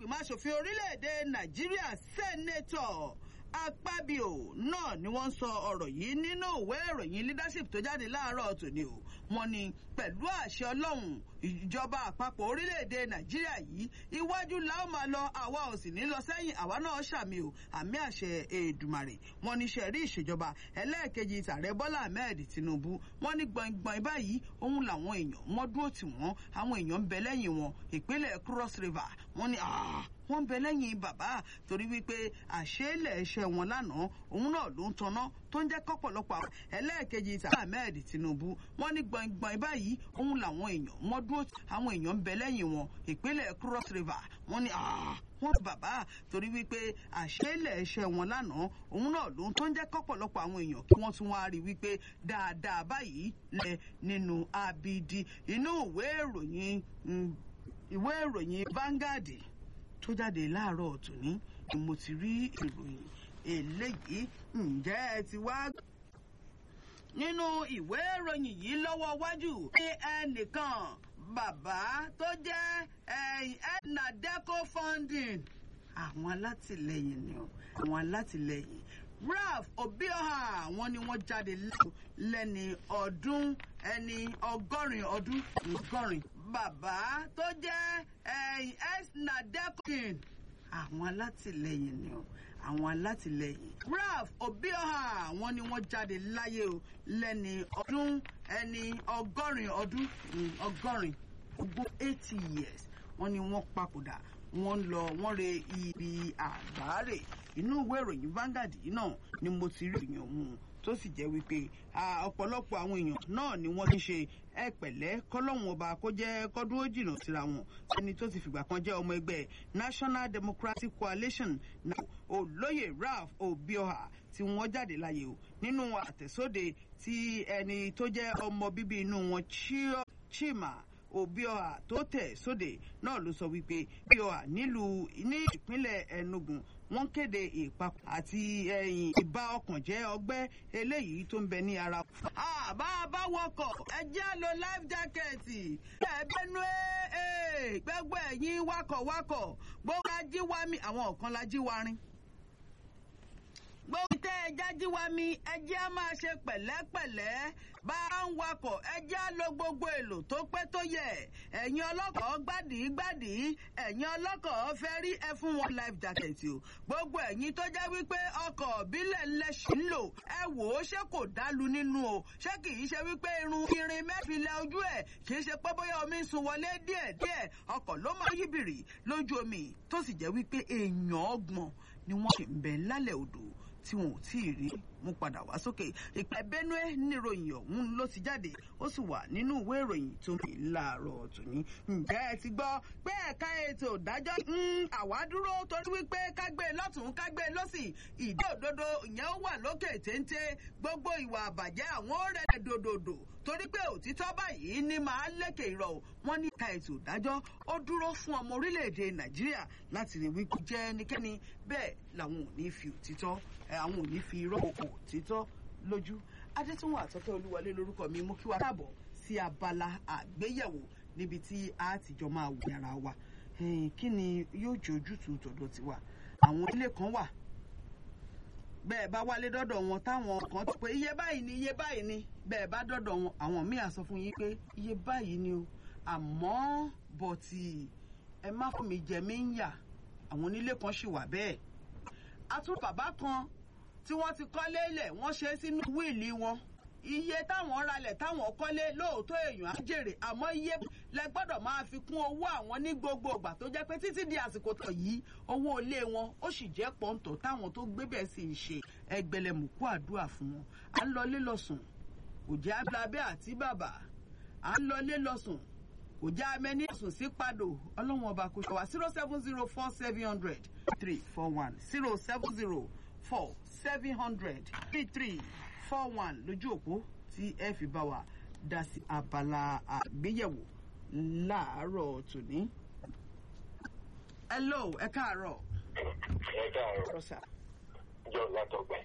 ìgbìmọ̀ asòfin orílẹ̀-èdè nàìjíríà sẹ́nẹ́tọ̀ akpabio náà ni wọ́n sọ ọ̀rọ̀ yìí nínú ìwé ìròyìn leadership tó jáde láàárọ̀ tòní o wọ́n ní pẹ̀lú àṣẹ ọlọ́run ìjọba àpapọ̀ orílẹ̀-èdè nàìjíríà yìí iwájú la ó máa lọ àwa ò sì ní lọ sẹ́yìn àwa náà ṣàmì o àmì àṣẹ èdùmàrè wọ́n ní sẹ̀rí ìṣèjọba ẹlẹ́ẹ̀kejì tààrẹ bọ́lá ahmed tinubu wọ́n ní gbọ̀ngbọ̀n báyìí òun làwọn èèyàn wọ́n dúró tì wọ́n àwọn èèyàn ń bẹ lẹ́yìn wọn ìpínlẹ̀ cross river wọ́n ní wọ́n ń bẹ lẹ́yìn bàbá torí wípé àṣeélẹ̀ ẹ̀ṣẹ̀ wọn lánàá òun náà ló ń tanná tó ń jẹ́ kọ́pọ̀lọpọ̀ àwọn ẹlẹ́ẹ̀kejì tàbí ahmed tinubu wọ́n ní gbọ̀ngbọ̀n báyìí òun làwọn èèyàn wọ́n dúró àwọn èèyàn ń bẹ lẹ́yìn wọn ìpínlẹ̀ cross river wọ́n ní wọ́n bàbá torí wípé àṣeélẹ̀ ẹ̀ṣẹ̀ wọn lánàá òun náà ló ń tó ń jẹ́ kọ́pọ̀lọpọ̀ àwọn èèyàn kí wọ́n tún wá rí wípé dáadáa báyìí lẹ nínú abidi inú ìwé ìròyìn ìwé ìròyìn Vanguard tó jáde láàárọ̀ tòní ni mo ti rí ìròyìn eléyìí ǹjẹ́ ẹ ti wá. nínú ìwé ìròyìn yìí lọ́wọ́ wájú ní ẹnìkan bàbá tó jẹ́ nadeco funding àwọn alátìlẹyìn ni o àwọn alátìlẹyìn ralph obioha wọn ni wọ́n jáde lẹ́ni ọdún ẹni ọgọ́rin ọdún ọgọ́rin bàbá tó jẹ́ nadeco àwọn alátìlẹyìn ni o àwọn alátìlẹyìn ralph obioha wọn ni wọ́n jáde láyé o lẹ́ni ọdún ẹni ọgọ́rin ọdún ọgọ́rin ogún eighty years wọ́n ní wọ́n papòdà wọ́n lọ wọ́n re ibi àgbáre inú ìwé ìròyìn Vanguard yìí náà ni mo ti rí ìròyìn ọ̀hún tó sì jẹ́ wípé ọ̀pọ̀lọpọ̀ àwọn èèyàn náà ni wọ́n ti ṣe ẹ pẹ̀lẹ́ kọ́lọ́hún ọba kó jẹ́ kọ́dún ó jìnnà síra wọn ẹni tó ti fìgbà kan jẹ́ ọmọ ẹgbẹ́ National Democratic Coalition náà olóyè Ralph Obioha tí wọ́n jáde láyé o nínú àtẹ̀sóde tí ẹni tó jẹ́ ọmọ bíbí inú wọn Chima Obioha tó tẹ̀ sóde náà ló sọ wípé Obioha nílùú ní ìpínlẹ̀ Enugu wọ́n kéde ìpapọ̀ àti ẹ̀yìn ìbá ọkàn jẹ́ ọgbẹ́ eléyìí tó ń bẹ ní ara. àbá bá wọkọ̀ ẹ jẹ́ lo life jacket ẹ̀ẹ́dẹ́nu gbogbo ẹ̀yìn wakọ̀wakọ̀ gbogbo ajíwámi àwọn kan la jíwárin gbogbo tẹ ẹja jíwa mi ẹjẹ á máa ṣe pẹ̀lẹ́pẹ̀lẹ́ bá a ń wakọ̀ ẹjẹ á lo gbogbo èlò tó pé tó yẹ ẹ̀yin ọlọ́kọ̀ gbádìí gbádìí ẹ̀yin ọlọ́kọ̀ fẹ́ rí ẹ fún wọn life jacket o gbogbo ẹ̀yin tó jẹ́ wípé ọkọ̀ bílẹ̀ lẹ́sìn ń lò ẹ wò ó ṣé kò dálu nínú o ṣé kì í ṣe wípé irun irin mẹ́fìlẹ̀ ojú ẹ̀ kì í ṣe pé bóyá omi ń sun wọlé díẹ̀díẹ̀ ọkọ̀ ló máa yíbìrì lójú omi tó sì jẹ́ wípé èèyàn ọgbọ̀n ni wọ́n ṣe ń bẹ lálẹ́ odò tí wọn ò tí ì rí mú padà wá sókè ìpẹ́ benue níròyìn ọ̀hún ló ti jáde ó sì wà nínú ìwé ìròyìn tó ń fi láàárọ̀ tòní. ǹjẹ́ ẹ ti gbọ́ pé ẹ̀ka ètò ìdájọ́ ń àwa dúró torí wípé kágbé lọ́tún kágbé lọ́sì ìdí òdodo ìyẹn ó wà lókè téńté gbogbo ìwà àbàjẹ́ àwọn ó rẹ̀ dòdòdò torí pé òtítọ́ báyìí ní máa lékè ìrọ̀ wọn ní ẹ̀ka ètò ìdájọ́ ó dúró fún ọmọ orílẹ̀-èdè nàìjíríà láti rí wípé jẹ́ ẹnikẹ́ni bẹ́ẹ̀ làwọn ò ní fi òtítọ́ àwọn ò ní fi irọ́ òkò òtítọ́ lójú adétúnwò àtọ́kẹ́ olúwọlé lórúkọ mi mú kí wá káàbọ̀ sí abala àgbéyẹ̀wò níbi tí a ti jọ máa wò yàrá wa kí ni yóò jẹ́ ojútùú tọ̀dọ̀ tiwa àwọn ilé kan wà bẹ́ẹ̀ bá wálé dọ́dọ̀ wọn táwọn kan ti pé iye báyìí ni iye báyìí ni bẹ́ẹ̀ bá dọ́dọ̀ wọn àwọn míì á sọ fún yín pé iye báyìí ni o àmọ́ bọ̀tì ẹ má fún mi jẹ mí ń yà àwọn onílé kan ṣì wà bẹ́ẹ̀ àtún bàbá kan tí wọ́n ti kọ́lé lẹ̀ wọ́n ṣe sínú wíìlì wọn iye táwọn ralẹ̀ táwọn kọ́lé lóòótọ́ èèyàn á jèrè àmọ́ iye lẹ gbọ́dọ̀ máa fi kún owó àwọn ní gbogbo ìgbà tó jẹ́ pé títí di àsìkò tó yìí owó ilé wọn ó sì jẹ́ pọ́ńtò táwọn tó gbé bẹ́ẹ̀ sì ń ṣe ẹgbẹ̀lẹ̀mùkú àdúrà fún wọn à ń lọlé lọ́sùn kò jẹ́ abẹ́ àti bàbà à ń lọlé lọ́sùn kò jẹ́ amẹ́ní sùn sí padò ọlọ́run ọba kò ṣọwà zero seven zero four seven hundred three four one zero seven zero four seven hundred three three four one lójú òpó tí ẹ fi bá wa dá sí abala àgbéyẹ̀wò láàárọ̀ tòní. hello ẹ káàárọ̀. ẹ káàárọ̀ Rosa. jọ látọgbà.